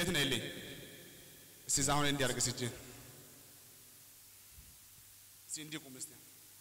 እንዴት ነው ይልኝ እስቲ እዛ አሁን እንዲህ አድርግ እስቲ እጅህን እስቲ እንዲህ ቁም እስቲ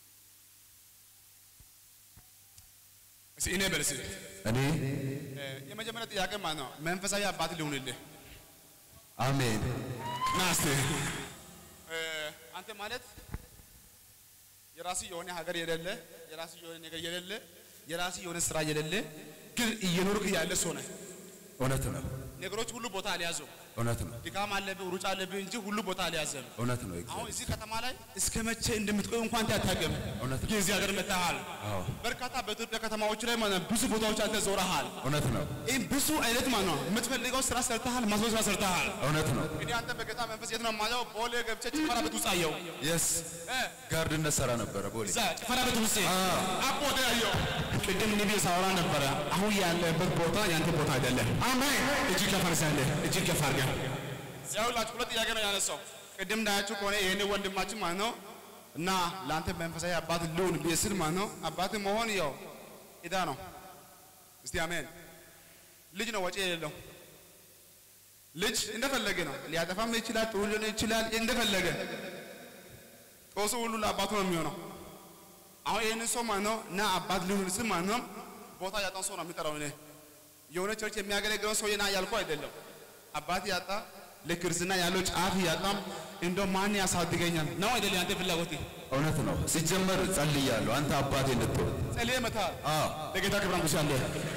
እስቲ እኔ በል እስቲ እኔ እ፣ የመጀመሪያ ጥያቄ ማለት ነው መንፈሳዊ አባት ሊሆንልህ አሜን ና እስቲ እ፣ አንተ ማለት የራሱ የሆነ ሀገር የሌለ የራሱ የሆነ ነገር የሌለ የራሱ የሆነ ስራ የሌለ ግን እየኖርክ ያለ ሰው ነህ። እውነት ነው ነገሮች ሁሉ ቦታ አልያዙም። እውነት ነው ድካም አለብህ፣ ሩጫ አለብህ እንጂ ሁሉ ቦታ አልያዘም። እውነት ነው አሁን እግዚአብሔር እዚህ ከተማ ላይ እስከ መቼ እንደምትቆይ እንኳን አታውቅም። እውነት ነው ግን እዚህ ሀገር መጥተሃል። አዎ በርካታ በኢትዮጵያ ከተማዎች ላይ ማለት ነው ብዙ ቦታዎች አንተ ዞረሃል። እውነት ነው ይህ ብዙ አይነት ማለት ነው የምትፈልገው ስራ ሰርተሃል፣ ማስበው ስራ ሰርተሃል። እውነት ነው እንግዲህ አንተ በጌታ መንፈስ የት ነው የማየው? ቦሌ ገብቼ ጭፈራ ቤት ውስጥ አየው። የስ እ፣ ጋርድነት ሰራ ነበረ ቦሌ እዛ ጭፈራ ቤት ውስጥ አቦ ወደ ያየው ቅድም ንቢ ሳወራ ነበረ። አሁን ያለበት ቦታ ያንተ ቦታ አይደለም። አሜን። እጅግ ከፍ አድርገህ እጅግ ከፍ አድርገህ ያውላችሁ ሁለት ጥያቄ ነው ያነሳው። ቅድም እንዳያችሁ ከሆነ ይሄን ወንድማችን ማለት ነው እና ለአንተ መንፈሳዊ አባት ልሁን ብዬ ስል ማለት ነው አባት መሆን ያው ዕዳ ነው። እስቲ አሜን። ልጅ ነው ወጪ የሌለው ልጅ እንደፈለገ ነው። ሊያጠፋም ይችላል፣ ጥሩ ሊሆን ይችላል፣ እንደፈለገ ጦሱ ሁሉ ለአባቱ ነው የሚሆነው። አሁን ይህንን ሰው ማለት ነው እና አባት ሊሆን ስል ማለት ነው ቦታ ያጣን ሰው ነው የሚጠራው። እኔ የሆነ ቸርች የሚያገለግለውን ሰው ና ያልኩ አይደለም። አባት ያጣ ለክርስትና ያለው ጫፍ ያጣም እንደው ማን ያሳድገኛል ነው አይደለም? ያንተ ፍላጎት እውነት ነው ሲጀመር ጸልያለሁ አንተ አባቴ እንድትሆን ጸልዬ መታል አዎ ለጌታ ክብር አንጉስ ያለ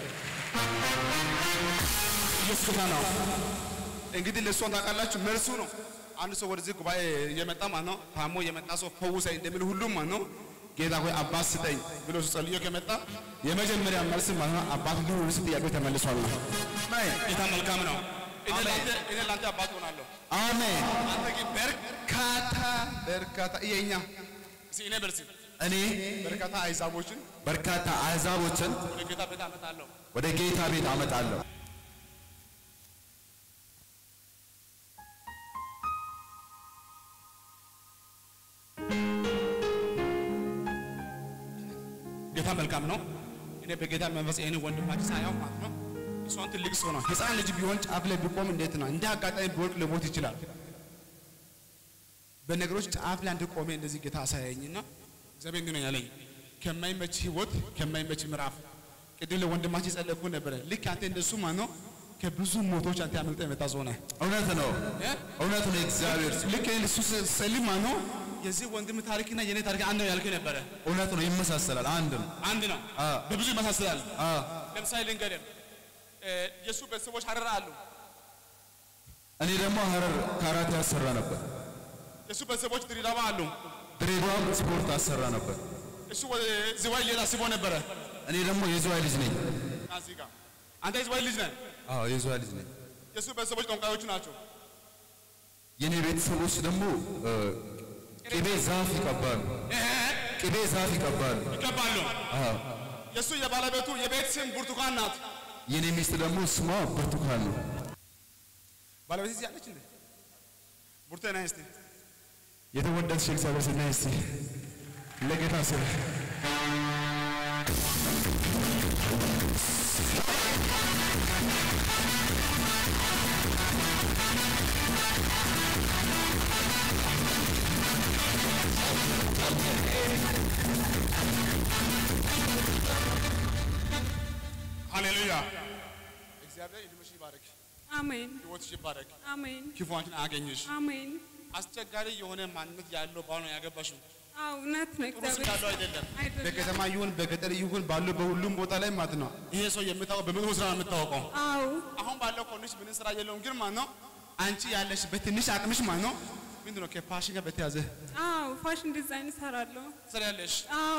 ኢየሱስ ጌታ ነው። እንግዲህ ለእሷን ታውቃላችሁ፣ መልሱ ነው። አንድ ሰው ወደዚህ ጉባኤ እየመጣ ማለት ነው ታሞ የመጣ ሰው ፈውሰኝ እንደሚል ሁሉም ማለት ነው ጌታ ሆይ አባት ስጠኝ ብሎ እሱ ጸልዮ ከመጣ የመጀመሪያ መልስ ማለት ነው አባት ሊሆን ስ ጥያቄው ተመልሷል ነው። ጌታ መልካም ነው። እኔ ላንተ እኔ ላንተ አባት ሆናለሁ። አሜን አንተ ግን በርካታ በርካታ የኛ እስኪ እኔ በርሲ እኔ በርካታ አይዛቦችን በርካታ አሕዛቦችን ወደ ጌታ ቤት አመጣለሁ። ወደ ጌታ ቤት አመጣለሁ ጌታ መልካም ነው። እኔ በጌታ መንፈስ ይህን ወንድማችን ሳያው ማለት ነው እሷን ትልቅ ሰው ነው። ህፃን ልጅ ቢሆን ጫፍ ላይ ቢቆም እንዴት ነው እንደ አጋጣሚ ቢወድቅ ሊሞት ይችላል። በነገሮች ጫፍ ላይ አንድ ቆሜ እንደዚህ ጌታ አሳያኝና እግዚአብሔር እንዲህ ነው ያለኝ ከማይመች ህይወት ከማይመች ምዕራፍ ቅድም ለወንድማችን ጸለይኩ ነበረ። ልክ አንተ እንደሱ ማለት ነው ከብዙ ሞቶች አንተ ያመልጠ የመጣ ሰው ነህ። እውነት ነው እ? እውነት ነው እግዚአብሔር ልክ እሱ ስጸልይ ማለት ነው የዚህ ወንድም ታሪክና የኔ ታሪክ አንድ ነው ያልከኝ ነበረ። እውነት ነው ይመሳሰላል አንድ ነው አንድ ነው፣ አ በብዙ ይመሳሰላል። አ ለምሳሌ ልንገርህ፣ እ፣ የእሱ ቤተሰቦች ሀረር አሉ። እኔ ደግሞ ሀረር ካራቴ አሰራ ነበር የእሱ ቤተሰቦች ድሬዳዋ አሉ። ድሬዳዋም ስፖርት አሰራ ነበር እሱ ወደ ዝዋይ ሌላ አስቦ ነበረ። እኔ ደግሞ የዝዋይ ልጅ ነኝ ና እዚህ ጋር አንተ የዝዋይ ልጅ ነህ። አዎ የዝዋይ ልጅ ነኝ የእሱ ቤተሰቦች ጠንቋዮቹ ናቸው። የኔ ቤተሰቦች ደግሞ እ፣ ቅቤ ዛፍ ይቀባሉ እህ፣ ቅቤ ዛፍ ይቀባሉ ይገባሉ። አዎ የእሱ የባለቤቱ የቤት ስም ብርቱካን ናት። የኔ ሚስት ደግሞ ስሟ ብርቱካን ነው ባለቤት እዚህ አለች እንዴ? ቡርቴ ነህ እስቲ የተወደድሽ እግዚአብሔር ስናይ እስቲ ለጌታ ስም ሃሌሉያ። እግዚአብሔር እድሜሽ ይባረክ፣ አሜን ህይወትሽ ይባረክ፣ አሜን ክፉ አንቺን አያገኝሽ። አሜን። አስቸጋሪ የሆነ ማንነት ያለው ባል ነው ያገባሽው። አዎ እውነት ነው። ጥሩ ስም ያለው አይደለም። አይደለም። በከተማ ይሁን በገጠር ይሁን ባለው በሁሉም ቦታ ላይ ማለት ነው ይሄ ሰው የሚታወቀው በመጥፎ ስራ ነው የምታወቀው። አዎ አሁን ባለው ኮንዲሽ ምንም ስራ የለውም፣ ግን ማለት ነው አንቺ ያለሽ በትንሽ አቅምሽ ማለት ነው ምንድን ነው ከፓሽን ጋር በተያዘ አዎ ፋሽን ዲዛይን እሰራለሁ። ትሰሪያለሽ። አዎ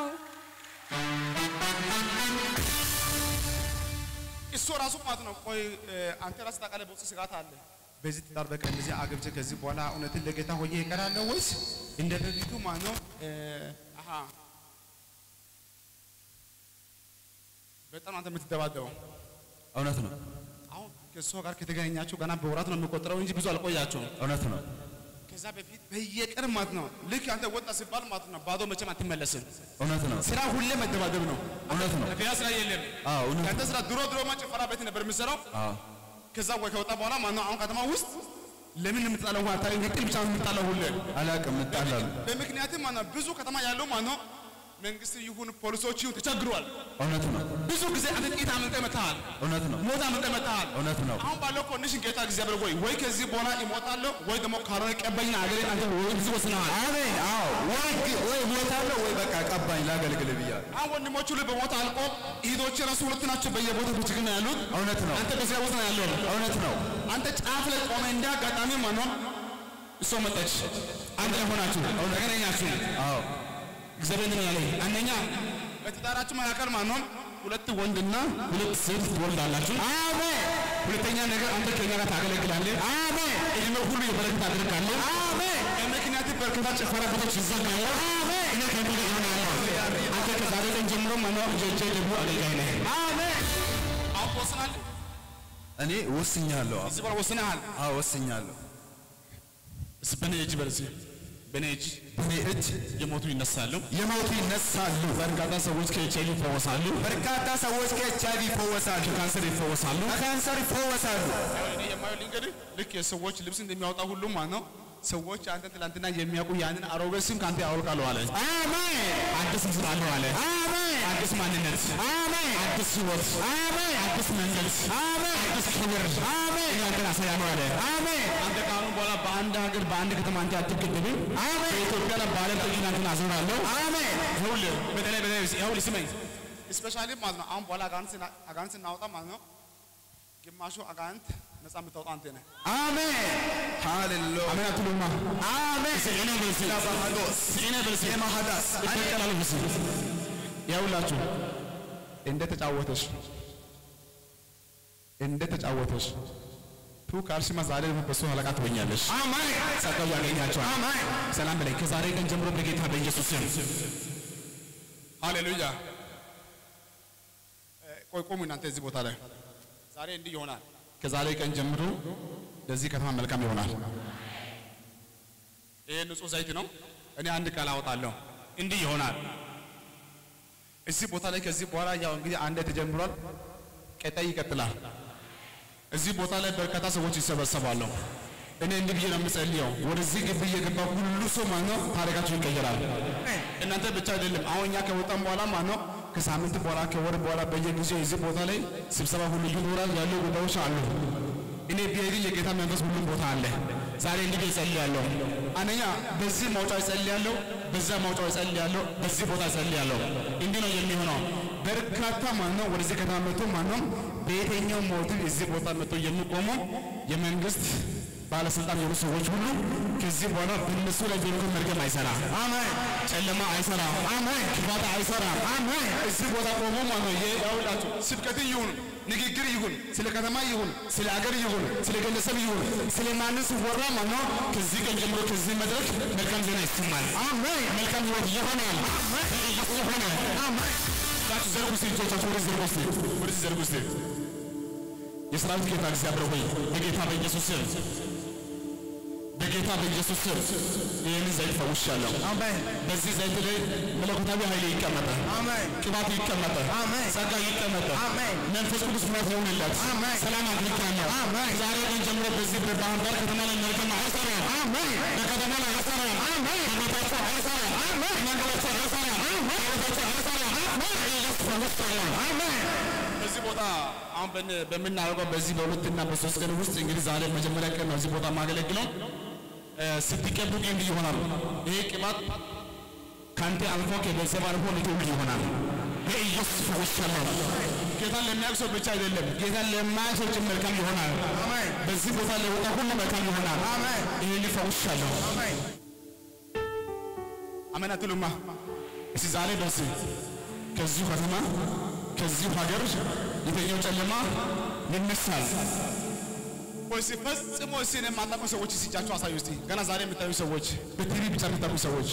እሱ ራሱ ማለት ነው ቆይ እ፣ አንተ ራስህ ታውቃለህ፣ በውስጥ ስጋት አለ። በዚህ ትዳር በቃ እንደዚህ አገብቼ ከዚህ በኋላ እውነትን ለጌታ ሆኜ እቀራለሁ ወይስ እንደ በፊቱ ማለት ነው እ፣ አሃ በጣም አንተ የምትደባደበው እውነት ነው አሁን ከእሷ ጋር ከተገናኛችሁ ገና በወራት ነው የሚቆጠረው እንጂ ብዙ አልቆያችሁም። እውነት ነው ከዛ በፊት በየቀን ማለት ነው ልክ አንተ ወጣ ሲባል ማለት ነው ባዶ መቼም አትመለስም። እውነት ነው ስራ ሁሌ መደባደብ ነው። እውነት ነው ሌላ ስራ የለም። አዎ እውነት ያንተ ስራ ድሮ ድሮ ማ ጭፈራ ቤት ነበር የምትሰራው። አዎ ከዛ ወይ ከወጣ በኋላ ማነው አሁን ከተማ ውስጥ ለምን የምትጣለው ውሃ ታይ ግጥል ብቻ ነው የምትጣለው ሁሌ አላቅም እጣላለሁ። በምክንያትም ማነው ብዙ ከተማ ያለው ማነው መንግስት ይሁን ፖሊሶች ይሁን ተቸግሯል። እውነት ነው፣ ብዙ ጊዜ አንተ ጥቂት አምልጠህ መጥተሃል፣ እውነት ነው፣ ሞት አምልጠህ መጥተሃል። እውነት ነው። አሁን ባለው ኮንዲሽን ጌታ እግዚአብሔር ወይ ወይ ከዚህ በኋላ ይሞታለሁ ወይ ደግሞ ካልሆነ ቀበኝ አገሬን አንተ ወይ ብዙ ወስነሃል። አሜን። አዎ፣ ወይ ግ- ወይ ሞታለሁ ወይ በቃ ቀባኝ ላገልግል ብያለሁ። አሁን ወንድሞቹ ሁሉ በሞት አልቆ እህቶች ራሱ ሁለት ናቸው በየቦታው በችግር ነው ያሉት። እውነት ነው፣ አንተ በዚያ ቦታ ነው ያለው። እውነት ነው። አንተ ጫፍ ላይ ቆመ እንደ አጋጣሚ ማነው እሷ መጣች። አንድ ላይ ሆናችሁ ተገናኛችሁ። አዎ፣ እግዚአብሔር እንትን ያለኝ አንደኛ በትዳራችሁ መካከል ማነው ሁለት ወንድና ሁለት ሴት ትወልዳላችሁ። አሜን፣ ሁለተኛ ነገር አንተ ከኛ ጋር ታገለግላለህ። አሜን፣ እድሜ ሁሉ የበረከት አድርጋለህ። አሜን፣ በምክንያት በርካታ ጭፈራ ቤቶች ይዘጋሉ። እኔ ከአንተ ጋር እሆናለሁ። አንተ ከዛሬ ቀን ጀምሮ ማነው እጄ ደግሞ አገልጋይ ነህ። አሜን። አሁን ትወስናለህ። እኔ ወስኛለሁ። አዎ፣ እዚህ በኋላ ወስነሃል። አዎ፣ ወስኛለሁ። እስኪ በእኔ እጅ በል እስኪ በእኔ እጅ በእኔ እጅ የሞቱ ይነሳሉ። የሞቱ ይነሳሉ። በርካታ ሰዎች ከኤች አይቪ ይፈወሳሉ። በርካታ ሰዎች ከኤች አይቪ ይፈወሳሉ፣ ከካንሰር ይፈወሳሉ። ከካንሰር ይፈወሳሉ። እኔ የማየው ልንገርህ፣ ልክ የሰዎች ልብስ እንደሚያወጣ ሁሉ ማለት ነው ሰዎች አንተን ትላንትና የሚያውቁ ያንን አሮጌ ስም ከአንተ ያወልቃሉ አለ። አሜን፣ አዲስ ምስል አለው አለ። አሜን፣ አዲስ ማንነት፣ አሜን፣ አዲስ ህይወት፣ አሜን፣ አዲስ መንገድ፣ አሜን፣ አዲስ ክብር አሜን፣ እኔ አንተን አሳያለሁ አለ። አሜን፣ አንተ ከአሁን በኋላ በአንድ ሀገር በአንድ ከተማ አንተ አትገደብም። አሜን፣ በኢትዮጵያ ላይ በዓለም ጠጅ አንተን አዞራለሁ። አሜን። ይኸውልህ በተለይ በተለይ ይኸውልህ ስመኝ ስፔሻሊ ማለት ነው አሁን በኋላ አጋንንት ስና- አጋንንት ስናወጣ ማለት ነው ግማሹ አጋንንት ነፃ የምታወጣ አንተ ነህ። አሜን፣ ሃሌሉያ፣ አሜን አትሉማ? አሜን። እስኪ እኔ በል እስኪ ለባህዶስ እስኪ እኔ በል እስኪ የማሃዳስ ይበቀላል ብስ ይኸውላችሁ እንደ ተጫወተሽ እንደ ተጫወተሽ ቱ ካልሽማ ዛሬ በሱ አለቃ ትሆኛለሽ። አሜን፣ ጸጋው ያገኛቸዋል። አሜን። ሰላም በላይ ከዛሬ ቀን ጀምሮ በጌታ በኢየሱስ ስም ሃሌሉያ። ቆይ ቆሙ እናንተ እዚህ ቦታ ላይ ዛሬ እንዲህ ይሆናል። ከዛሬ ቀን ጀምሮ ለዚህ ከተማ መልካም ይሆናል። ይሄ ንጹህ ዘይት ነው። እኔ አንድ ቃል አወጣለሁ። እንዲህ ይሆናል። እዚህ ቦታ ላይ ከዚህ በኋላ ያው እንግዲህ አንድ ተጀምሯል፣ ቀጣይ ይቀጥላል። እዚህ ቦታ ላይ በርካታ ሰዎች ይሰበሰባሉ። እኔ እንዲህ ብዬ ነው የምጸልየው፣ ወደዚህ ግቢ እየገባ ሁሉ ሰው ማለት ነው ታሪካቸው ይቀየራል። እናንተ ብቻ አይደለም። አሁን እኛ ከወጣን በኋላ ማለት ነው ከሳምንት በኋላ ከወር በኋላ በየጊዜው እዚህ ቦታ ላይ ስብሰባ ሁሉ ይኖራል። ያሉ ጉዳዮች አሉ። እኔ ብሄድ የጌታ መንፈስ ሁሉም ቦታ አለ። ዛሬ እንዲህ ብዬ እጸልያለሁ። አንደኛ በዚህ ማውጫው እጸልያለሁ፣ በዛ ማውጫው እጸልያለሁ፣ በዚህ ቦታ እጸልያለሁ። እንዲህ ነው የሚሆነው። በርካታ ማለት ነው ወደዚህ ከተማ መጥቶ ማለት ነው በየትኛው ሞቲቭ እዚህ ቦታ መጥቶ የሚቆሙ የመንግስት ባለስልጣን የሆኑ ሰዎች ሁሉ ከዚህ በኋላ በእነሱ ላይ ቢሆን መርገም አይሰራም። አሜን፣ ጨለማ አይሰራም። አሜን፣ ክፋት አይሰራም። አሜን። እዚህ ቦታ ቆሞ ማለት ነው ያውላችሁ ስብከት ይሁን ንግግር ይሁን ስለ ከተማ ይሁን ስለ አገር ይሁን ስለ ግለሰብ ይሁን ስለ ማንም ሲወራ ማለት ነው ከዚህ ቀን ጀምሮ ከዚህ መድረክ መልካም ዜና ይሰማል። አሜን፣ መልካም ህይወት ይሆናል። ይሆናል። ታችሁ ዘርጉ እስቲ እጆቻችሁ ወደዚህ ዘርጉ እስቲ ወደዚህ ዘርጉ እስቲ የሰራዊት ጌታ እግዚአብሔር ሆይ በጌታ በኢየሱስ ስም በጌታ በኢየሱስ ስም ይህንን ዘይት ፈውሻለሁ። አሜን፣ በዚህ ዘይት ላይ መለኮታዊ ኃይል ይቀመጠ፣ አሜን፣ ቅባት ይቀመጠ፣ አሜን፣ ጸጋ ይቀመጠ፣ አሜን፣ መንፈስ ቅዱስ ምሕረት ይሆንለት፣ አሜን፣ ሰላም አግኝቻለሁ። አሜን። ዛሬ ቀን ጀምሮ በዚህ በባህር ዳር ከተማ ላይ መልካም አይሰራም። አሜን፣ በከተማ ላይ አይሰራም። አሜን፣ በቤታቸው አይሰራም። በመንገዳቸው አይሰራም። በቤታቸው አይሰራም። ኢየሱስ ፈውሻለሁ። አሜን። በዚህ ቦታ አሁን በን- በምናደርገው በዚህ በሁለትና በሶስት ቀን ውስጥ እንግዲህ ዛሬ መጀመሪያ ቀን ነው እዚህ ቦታ ማገለግለው እ፣ ስትቀቡ እንዲህ ይሆናል። ይሄ ቅባት ከአንተ አልፎ ከቤተሰብ አልፎ ለትውልድ ይሆናል። በኢየሱስ ፈውሻለሁ። ጌታን ለሚያውቅ ሰው ብቻ አይደለም፣ ጌታን ለማያውቅ ሰው ጭምር መልካም ይሆናል። አሜን። በዚህ ቦታ ለወጣ ሁሉ መልካም ይሆናል። አሜን። ይህን ፈውሻለሁ። አሜን። አሜን አትሉማ? እስቲ ዛሬ በስ ከዚሁ ከተማ ከዚሁ ሀገር የተኛው ጨለማ ይነሳል። ወይስ ፈጽሞ እስቲ እኔ የማታውቁ ሰዎች እስቲ እጃችሁ አሳዩ እስቲ። ገና ዛሬ የምታዩ ሰዎች፣ በቲቪ ብቻ የምታውቁ ሰዎች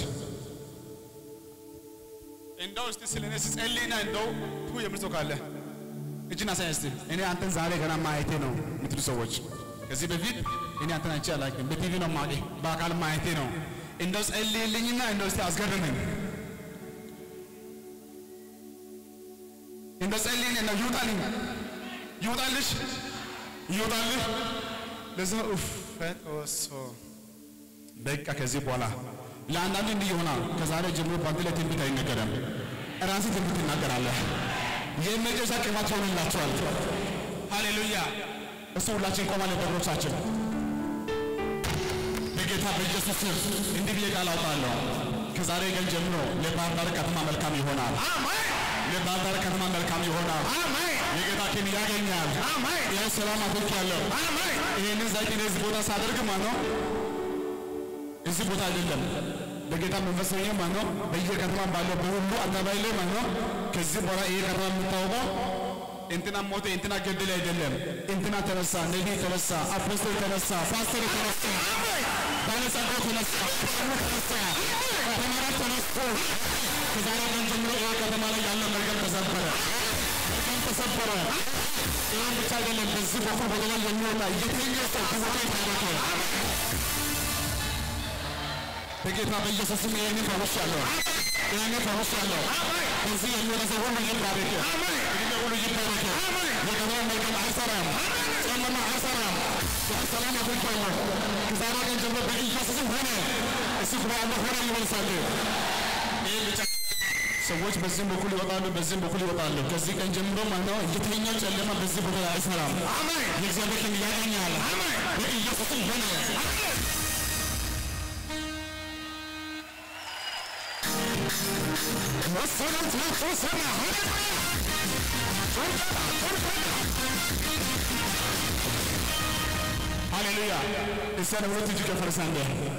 እንደው እስቲ ስለ እኔ ስጸልይና እንደው ቱ የምል ሰው ካለ እጅን አሳይ እስቲ። እኔ አንተን ዛሬ ገና ማየቴ ነው የምትሉ ሰዎች ከዚህ በፊት እኔ አንተን አይቼ አላውቅም፣ በቲቪ ነው ማቄ፣ በአካል ማየቴ ነው። እንደው ጸልይልኝና እንደው እስቲ አስገርመኝ እንደ ጸልይኝ ነው ይውጣልኝ፣ ይውጣልሽ፣ ይወጣልህ። ለዛ ኡፍ ፈጦሶ በቃ ከዚህ በኋላ ለአንዳንድ እንዲህ ይሆናል። ከዛሬ ጀምሮ በአንተ ላይ ትንቢት አይነገርም። ራስህ ትንቢት ትናገራለህ። የመጨረሻ ቅባት ይሆንላችኋል። ሃሌሉያ። እሱ ሁላችን ቆማለን በእግሮቻችን በጌታ በኢየሱስ ስም እንዲህ ብዬ ቃል አውጣለሁ። ከዛሬ ቀን ጀምሮ ለባህር ዳር ከተማ መልካም ይሆናል። ለባህር ዳር ከተማ መልካም ይሆናል። የጌታ ኪን ያገኛል። ይህ ሰላም አድርጌያለሁ። ይህንን ዘይት እኔ እዚህ ቦታ ሳደርግ ማለት ነው እዚህ ቦታ አይደለም በጌታ መንፈስ ሆኜ ማለት ነው በየከተማ ባለው በሁሉ አደባባይ ላይ ማለት ነው ከዚህ በኋላ ይሄ ከተማ የምታወቀው እንትና ሞተ፣ እንትና ገደለ አይደለም። እንትና ተነሳ፣ ነቢይ ተነሳ፣ አፖስትል ተነሳ፣ ፓስተር ተነሳ፣ ባለጸጋ ተነሳ፣ ተነሳ፣ ተማሪ ተነስቶ ከዛሬ ቀን ጀምሮ ይሄ ከተማ ላይ ያለው መርገም ተሰበረ፣ መርገም ተሰበረ። ይህም ብቻ አይደለም፣ በዚህ በኩል ወደ ላይ የሚወጣ የትኛው ሰው ከቦታ ይታወቀ በጌታ በኢየሱስ ስም ይህንን ፈውሻለሁ። ይህንን ፈውሻለሁ። በዚህ የሚወጣ ሰው ሁሉ ይባረክ። እድሜ ሁሉ ይባረክ። የገበያ መልካም አይሰራም፣ ጨለማ አይሰራም። ሰላም አድርጌያለሁ። ከዛሬ ቀን ጀምሮ በኢየሱስም ሆነ እሱ ጉባኤ ሆነ ይመልሳል። ይህ ብቻ ሰዎች በዚህም በኩል ይወጣሉ፣ በዚህም በኩል ይወጣሉ። ከዚህ ቀን ጀምሮ ማለት ነው የትኛው ጨለማ በዚህ ቦታ ላይ አይሰራም። የእግዚአብሔር ቀን ያገኛል። በኢየሱስም ሆነ መሰረት ተሰራ ሃሌሉያ እስያን ሁለት እጅ ከፈረሰ አንደ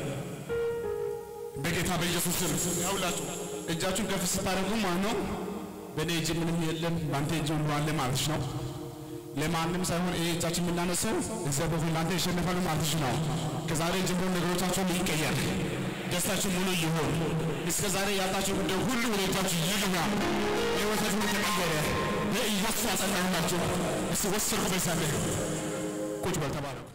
በጌታ በኢየሱስ ስም ያውላችሁ እጃችሁን ከፍ ስታደርጉ ማለት ነው በእኔ እጅ ምንም የለም በአንተ እጅ ሁሉ አለ ማለትሽ ነው ለማንም ሳይሆን ይሄ እጃችን የምናነሳው እግዚአብሔር ሁሉ ለአንተ ይሸነፋል ማለትሽ ነው ከዛሬ ጀምሮ ነገሮቻችሁን ይቀየር ደስታችሁ ሙሉ ይሁን። እስከ ዛሬ ያጣችሁ ጉዳይ ሁሉ ወደ እጃችሁ ይግባ። ሕይወታችሁ ተቀየረ። በኢየሱስ አጸናሁላችሁ። እስቲ ወስርኩ በሳለ ቁጭ በል ተባረኩ።